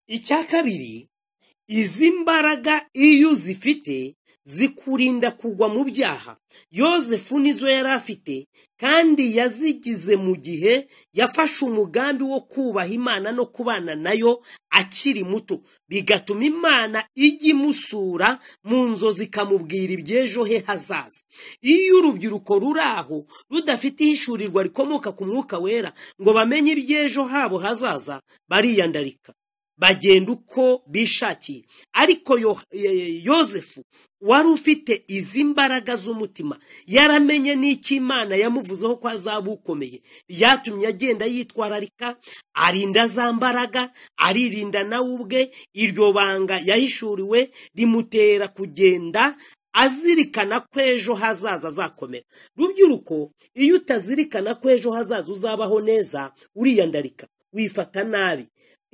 Icya kabiri, izi mbaraga iyo uzifite zikurinda kugwa mu byaha yozefu nizo yari afite kandi yazigize mu gihe yafashe umugambi wo kubaha imana no kubana nayo akiri muto bigatuma imana ijya imusura mu nzozi ikamubwira iby'ejo he hazaza iyo urubyiruko ruri aho rudafite ihishurirwa rikomoka ku mwuka wera ngo bamenye iby'ejo habo hazaza bariyandarika bagenda uko bishakiye ariko Yo- eh, yozefu wari ufite izi mbaraga z'umutima yaramenye n'icyo imana yamuvuzeho ko azaba ukomeye yatumye agenda yitwararika arinda za mbaraga aririnda nawe ubwe iryo banga yahishuriwe rimutera kugenda azirikana ko ejo hazaza azakomera rubyiruko iyo utazirikana ko ejo hazaza uzabaho neza uriyandarika wifata nabi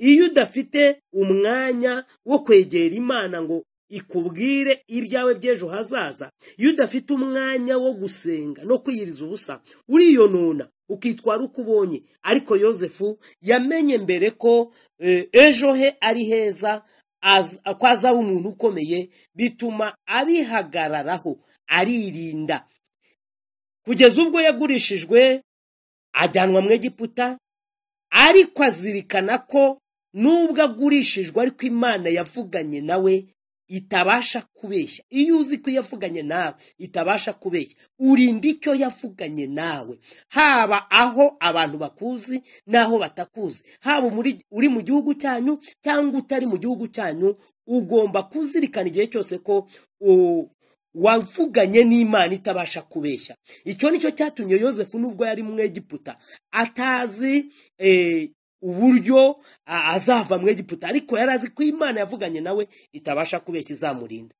iyo udafite umwanya wo kwegera imana ngo ikubwire ibyawe by'ejo hazaza iyo udafite umwanya wo gusenga no kwiyiriza ubusa uriyonona ukitwara uko ubonye ariko yozefu yamenye mbere ko eh, ejo he ari heza az- ko azaba umuntu ukomeye bituma abihagararaho aririnda kugeza ubwo yagurishijwe ajyanwa mu egiputa ariko azirikana ko nubwo agurishijwe ariko imana yavuganye nawe itabasha kubeshya iyo uzi ko yavuganye nawe itabasha kubeshya urinda icyo yavuganye nawe haba aho abantu bakuzi n'aho batakuzi haba muri- uri mu gihugu cyanyu cyangwa utari mu gihugu cyanyu ugomba kuzirikana igihe cyose ko u- wavuganye n'imana itabasha kubeshya icyo ni cyo cyatumye yosefu n'ubwo yari mu egiputa atazi eh, uburyo a- azava mu egiputa ariko yari azi ko imana yavuganye nawe itabasha kubeshya izamurinda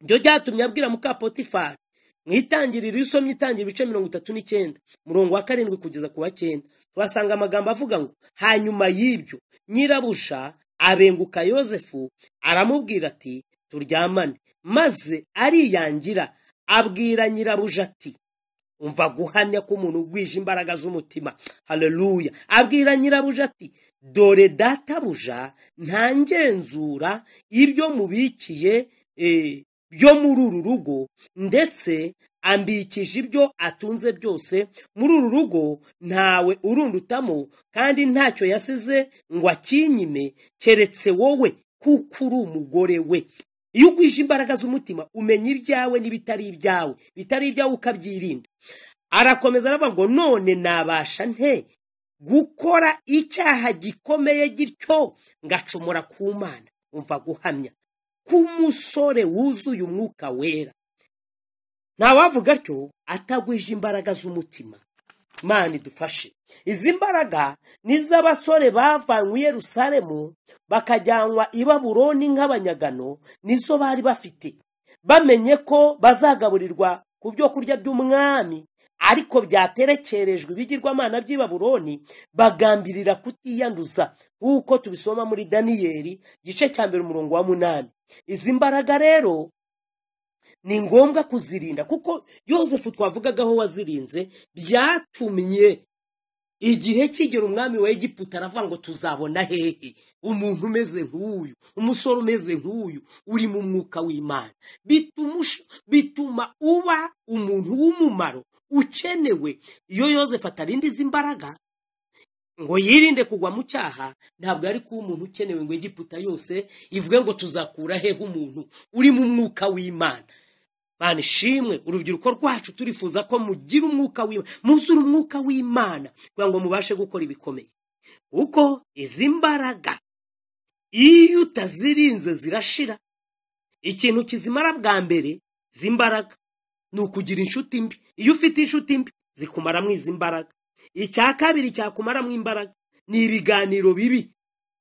ibyo byatumye abwira mukapotifari mu itangiriro iyo usomye itangira ibice mirongo itatu n'icyenda umurongo wa karindwi kugeza ku wa cyenda tuhasanga amagambo avuga ngo hanyuma y'ibyo nyirabusha abenguka yozefu aramubwira ati turyamane maze ariyangira abwira nyirabuja ati umva guhamya k'umuntu ugwije imbaraga z'umutima haleluya abwira nyirabuja ati dore databuja ntangenzura ibyo mubikiye eh, byo muri uru rugo ndetse ambikije ibyo atunze byose muri uru rugo ntawe urundutamo kandi ntacyo yasize ngo akinyime keretse wowe kuko uri umugore we iyo ugwije imbaraga z'umutima umenya ibyawe n'ibitari ibyawe bitari ibyawe ukabyirinda arakomeza aravuga ngo none nabasha nte gukora icyaha gikomeye gityo ngacumura ku mana umva guhamya k'umusore wuzuye umwuka wera ntawavuga atyo atagwije imbaraga z'umutima mana idufashe izi mbaraga ni iz'abasore bavanywe i yerusalemu bakajyanwa i baburoni nk'abanyagano nizo bari bafite bamenye ko bazagaburirwa ku byo kurya by'umwami ariko byaterekerejwe ibigirwamana by'i baburoni bagambirira kutiyanduza nk'uko tubisoma muri daniyeli igice cya mbere umurongo wa munani izi mbaraga rero ni ngombwa kuzirinda kuko yosefu twavugagaho wazirinze byatumye igihe kigera umwami wa egiputa aravuga ngo tuzabona hehe umuntu umeze nk'uyu umusore umeze nk'uyu uri mu mwuka w'imana bituma ush- bituma uba umuntu w'umumaro ukenewe iyo yosefu atarinda izi mbaraga ngo yirinde kugwa mu cyaha ntabwo ari kuba umuntu ukenewe ngo egiputa yose ivuge ngo tuzakura hehe umuntu uri mu mwuka w'imana mana ishimwe urubyiruko rwacu turifuza ko mugira umwuka w'imana muzure umwuka w'imana kugira ngo mubashe gukora ibikomeye kuko izi mbaraga iyo utazirinze zirashira ikintu kizimara bwa mbere z'imbaraga ni ukugira inshuti mbi iyo ufite inshuti mbi zikumaramo izi mbaraga icya kabiri cyakumaramo imbaraga ni ibiganiro bibi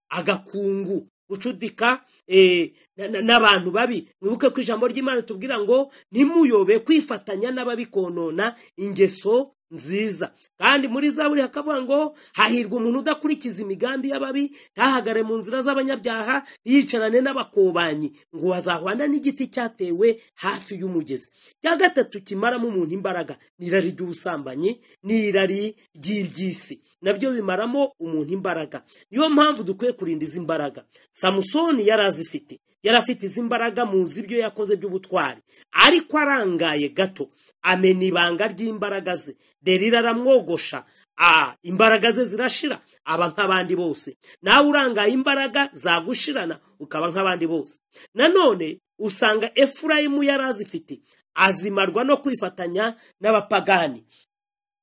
agakungu gucudika eh, na- na- n'abantu babi mwibuke ko ijambo ry'imana tubwira ngo ntimuyobe kwifatanya n'ababi konona ingeso nziza kandi muri zaburi hakavuga ngo hahirwa umuntu udakurikiza imigambi y'ababi ntahagare mu nzira z'abanyabyaha yicarane n'abakobanyi ngo azahwana n'igiti cyatewe hafi y'umugezi cya gatatu kimaramo umuntu imbaraga ni irari ry'ubusambanyi ni irari ry'iby'isi nabyo bimaramo umuntu imbaraga niyo mpamvu dukwiye kurinda izi mbaraga samusoni yari azifite yari afite izi mbaraga muzi ibyo yakoze by'ubutwari ariko arangaye gato amena ibanga ry'imbaraga ze derira aramwogosha Ah, imbaraga ze zirashira aba nk'abandi bose nawe urangaye imbaraga zagushirana ukaba nk'abandi bose nanone usanga efurayimu yari azifite azimarwa no kwifatanya n'abapagani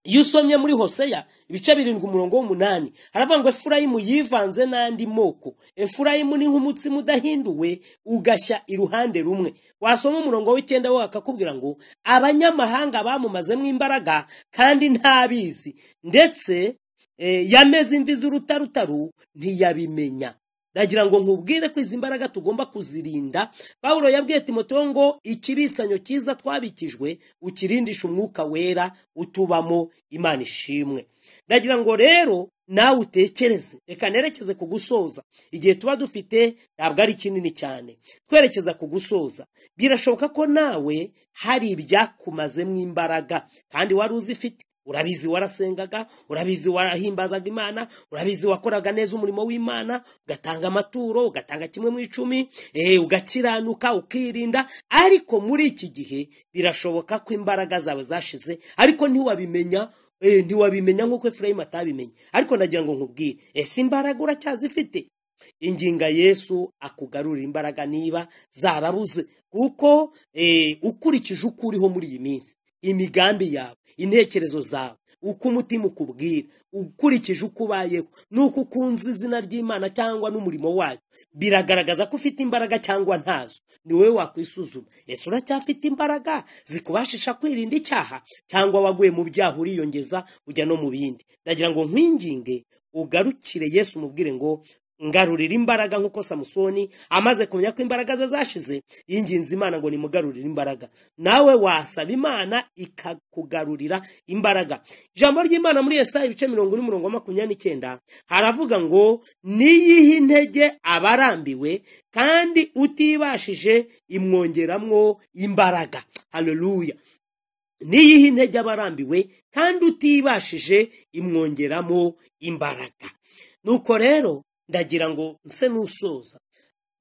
iyo usomye muri hoseya ibice birindwi umurongo w'umunani haravuga ngo efurayimu yivanze n'andi moko efurayimu ni nk'umutsima udahinduwe ugashya iruhande rumwe wasoma umurongo w'icyenda wo akakubwira ngo abanyamahanga bamumazemo imbaraga kandi ntabizi ndetse eh, yameze imvi z'urutarutaru ntiyabimenya ndagira ngo nkubwire ko izi mbaraga tugomba kuzirinda pawulo yabwiye timoteyo ngo ikibitsanyo cyiza twabikijwe ukirindisha umwuka wera utubamo imana ishimwe ndagira ngo rero nawe utekereze reka nerekeze ku gusoza igihe tuba dufite ntabwo ari kinini cyane twerekeza ku gusoza birashoboka ko nawe hari ibyakumazemo imbaraga kandi wari uzifite urabizi warasengaga urabizi warahimbazaga imana urabizi wakoraga neza umurimo w'imana ugatanga amaturo ugatanga kimwe mu icumi eh, ugakiranuka ukirinda ariko muri iki gihe birashoboka ko imbaraga zawe zashize ariko ntiwabimenya eh, ntiwabimenya nk'uko efurayimu atabimenye ariko ndagira ngo nkubwire ese imbaraga uracyazifite inginga yesu akugarurira imbaraga niba zarabuze kuko eh, ukurikije uko uriho muri iyi minsi imigambi yawe intekerezo zawe uko umutima ukubwira ukurikije uko ubayeho n'uko ukunze izina ry'imana cyangwa n'umurimo wayo biragaragaza ko ufite imbaraga cyangwa ntazo ni wowe wakwisuzuma ese uracyafite imbaraga zikubashisha kwirinda icyaha cyangwa waguye mu byaha uriyongeza ujya no mu bindi ndagira ngo nkwinginge ugarukire yesu umubwire ngo ngarurira imbaraga nk'uko samusoni amaze kumenya ko imbaraga ze zashize yinginze imana ngo nimugarurire imbaraga nawe wasaba imana ikakugarurira imbaraga ijambo ry'imana muri esaya ibice mirongo ine umurongo wa makumyabiri n'icyenda haravuga ngo niyihe intege abarambiwe kandi utibashije imwongeramwo imbaraga haleluya niyihe intege abarambiwe kandi utibashije imwongeramo imbaraga nuko rero ndagira ngo nse n'usoza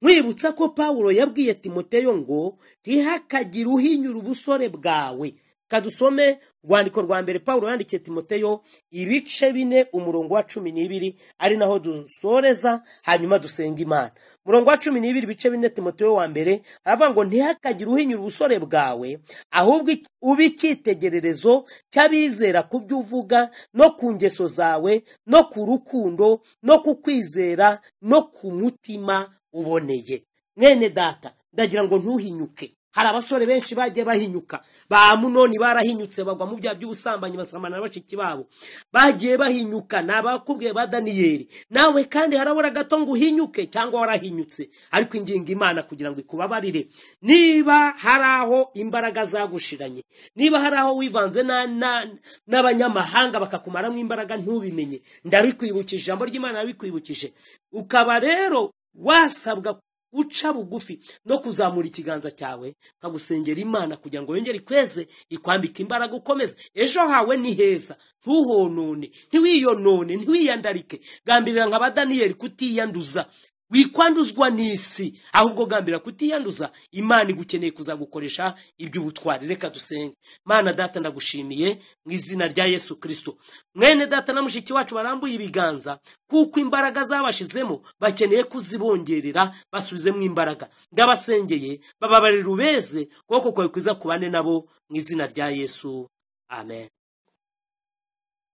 nkwibutsa ko pawulo yabwiye timoteyo ngo ntihakagire uhinyura ubusore bwawe kadusome urwandiko rwa mbere pawulo yandikiye timoteyo ibice bine umurongo wa cumi n'ibiri ari naho dusoreza hanyuma dusenga imana umurongo wa cumi n'ibiri ibice bine timoteyo wa mbere aravuga ngo ntihakagire uhinyura ubusore bwawe ahubwo ube icyitegererezo cy'abizera ku byo uvuga no ku ngeso zawe no ku rukundo no ku kwizera no ku mutima uboneye mwene data ndagira ngo ntuhinyuke hari abasore benshi bagiye bahinyuka ba munoni barahinyutse bagwa mu byaha by'ubusambanyi basamana na bashiki babo bagiye bahinyuka ni abakubwiye ba daniyeli nawe kandi harabura gato ngo uhinyuke cyangwa warahinyutse ariko ingingo imana kugira ngo ikubabarire niba hari aho imbaraga zagushiranye niba hari aho wivanze na- na- n'abanyamahanga bakakumaramo imbaraga ntubimenye ndabikwibukije ijambo ry'imana ndabikwibukije ukaba rero wasabwa guca bugufi no kuzamura ikiganza cyawe nkagusengera imana kugira ngo yongere ikweze ikwambike imbaraga ukomeze ejo hawe ni heza ntuhonone ntiwiyonone ntiwiyandarike gambirira nka ba daniyeli kutiyanduza wikwanduzwa n'isi ahubwo gambira kutiyanduza imana igukeneye kuzagukoresha iby'ubutwari reka dusenge mana data ndagushimiye mu izina rya yesu kirisito mwene data na mushiki wacu barambuye ibiganza kuko imbaraga zabashizemo bakeneye kuzibongerera basubizemo imbaraga ndabasengeye bababarira ubeze kuboko kwawe kwiza ku bane nabo mu izina rya yesu amen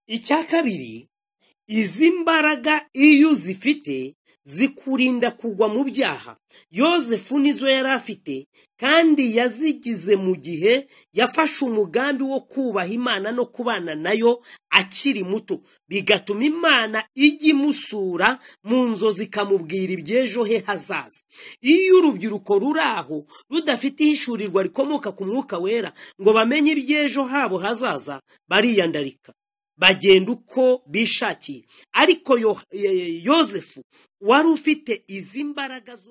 icya kabiri izi mbaraga iyo uzifite zikurinda kugwa mu byaha yosefu nizo yari afite kandi yazigize mu gihe yafashe umugambi wo kubaha imana no kubana nayo akiri muto bigatuma imana ijya imusura mu nzozi ikamubwira iby'ejo he hazaza iyo urubyiruko ruri aho rudafite ihishurirwa rikomoka ku mwuka wera ngo bamenye iby'ejo habo hazaza bariyandarika bagenda uko bishakiye ariko yo- eh, yosefu wari ufite izi mbaraga zo